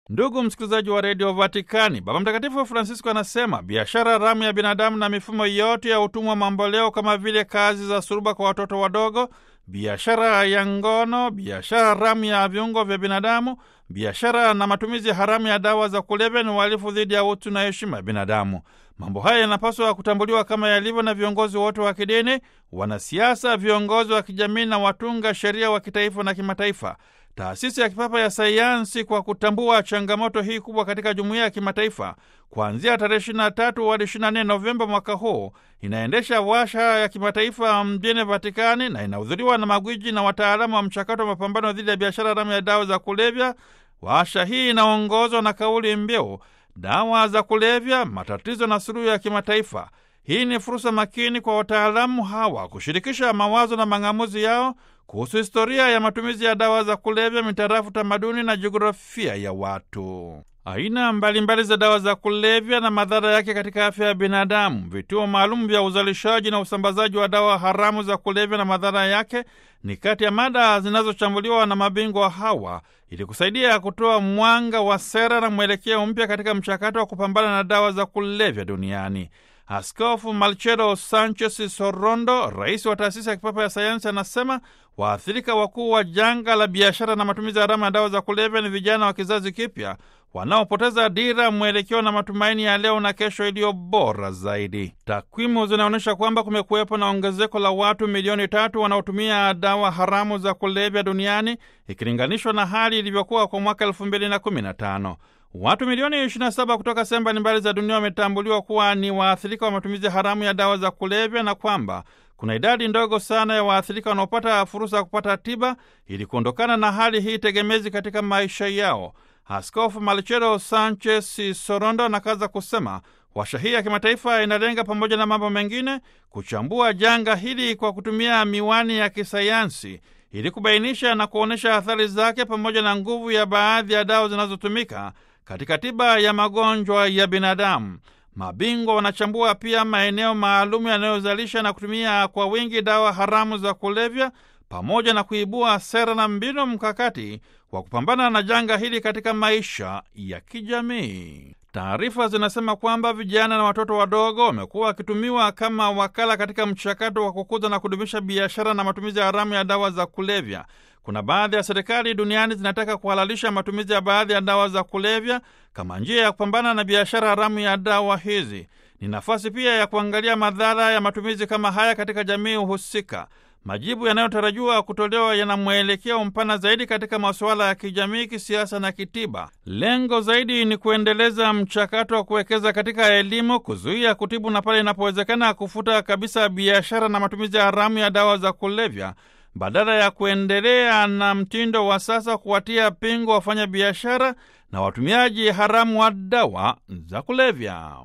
Ndugu msikilizaji wa redio Vatikani, Baba Mtakatifu Francisco anasema biashara haramu ya binadamu na mifumo yote ya utumwa mamboleo kama vile kazi za suruba kwa watoto wadogo, biashara ya ngono, biashara haramu ya viungo vya binadamu, biashara na matumizi haramu ya dawa za kulevya ni uhalifu dhidi ya utu na heshima ya binadamu. Mambo haya yanapaswa kutambuliwa kama yalivyo na viongozi wote wa kidini, wanasiasa, viongozi wa kijamii na watunga sheria wa kitaifa na kimataifa. Taasisi ya Kipapa ya Sayansi, kwa kutambua changamoto hii kubwa katika jumuiya ya kimataifa, kuanzia tarehe 23 hadi 24 Novemba mwaka huu inaendesha washa ya kimataifa mjini Vatikani na inahudhuriwa na magwiji na wataalamu wa mchakato wa mapambano dhidi ya biashara haramu ya dawa za kulevya. Washa hii inaongozwa na kauli mbiu dawa za kulevya, matatizo na suluhu ya kimataifa. Hii ni fursa makini kwa wataalamu hawa kushirikisha mawazo na mang'amuzi yao kuhusu historia ya matumizi ya dawa za kulevya mitarafu tamaduni na jiografia ya watu, aina mbalimbali za dawa za kulevya na madhara yake katika afya ya binadamu, vituo maalum vya uzalishaji na usambazaji wa dawa haramu za kulevya na madhara yake ni kati ya mada zinazochambuliwa na mabingwa hawa ili kusaidia kutoa mwanga wa sera na mwelekeo mpya katika mchakato wa kupambana na dawa za kulevya duniani. Askofu Marcelo Sanchez Sorondo, rais wa taasisi ya kipapa ya sayansi, anasema waathirika wakuu wa janga la biashara na matumizi haramu ya dawa za kulevya ni vijana wa kizazi kipya wanaopoteza dira, mwelekeo na matumaini ya leo na kesho iliyo bora zaidi. Takwimu zinaonyesha kwamba kumekuwepo na ongezeko la watu milioni tatu wanaotumia dawa haramu za kulevya duniani ikilinganishwa na hali ilivyokuwa kwa mwaka elfu mbili na kumi na tano. Watu milioni 27 kutoka sehemu mbalimbali za dunia wametambuliwa kuwa ni waathirika wa matumizi haramu ya dawa za kulevya na kwamba kuna idadi ndogo sana ya waathirika wanaopata fursa ya kupata tiba ili kuondokana na hali hii tegemezi katika maisha yao. Askofu Marcelo Sanchez Sorondo anakaza kusema washa hii ya kimataifa inalenga pamoja na mambo mengine kuchambua janga hili kwa kutumia miwani ya kisayansi ili kubainisha na kuonyesha athari zake pamoja na nguvu ya baadhi ya dawa zinazotumika katika tiba ya magonjwa ya binadamu. Mabingwa wanachambua pia maeneo maalum yanayozalisha na kutumia kwa wingi dawa haramu za kulevya pamoja na kuibua sera na mbinu mkakati wa kupambana na janga hili katika maisha ya kijamii. Taarifa zinasema kwamba vijana na watoto wadogo wamekuwa wakitumiwa kama wakala katika mchakato wa kukuza na kudumisha biashara na matumizi haramu ya dawa za kulevya. Kuna baadhi ya serikali duniani zinataka kuhalalisha matumizi ya baadhi ya dawa za kulevya kama njia ya kupambana na biashara haramu ya dawa hizi. Ni nafasi pia ya kuangalia madhara ya matumizi kama haya katika jamii husika. Majibu yanayotarajiwa kutolewa yana mwelekeo mpana zaidi katika masuala ya kijamii, kisiasa na kitiba. Lengo zaidi ni kuendeleza mchakato wa kuwekeza katika elimu, kuzuia, kutibu na pale inapowezekana kufuta kabisa biashara na matumizi haramu ya dawa za kulevya, badala ya kuendelea na mtindo wa sasa kuwatia pingo wafanya biashara na watumiaji haramu wa dawa za kulevya.